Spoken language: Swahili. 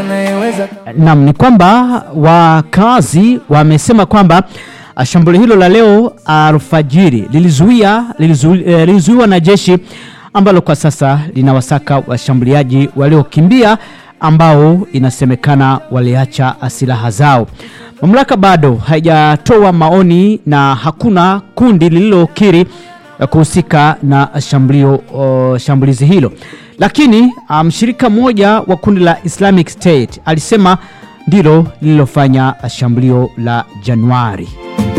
Naam, ni kwamba wakazi wamesema kwamba ah, shambulio hilo la leo alfajiri lilizuia lilizu- eh, lilizuiwa na jeshi ambalo kwa sasa linawasaka washambuliaji waliokimbia ambao inasemekana waliacha silaha zao. Mamlaka bado haijatoa maoni na hakuna kundi lililokiri eh, kuhusika na shambulio oh, shambulizi hilo, lakini ah, mshirika mmoja wa kundi la Islamic State alisema ndilo lililofanya shambulio la Januari.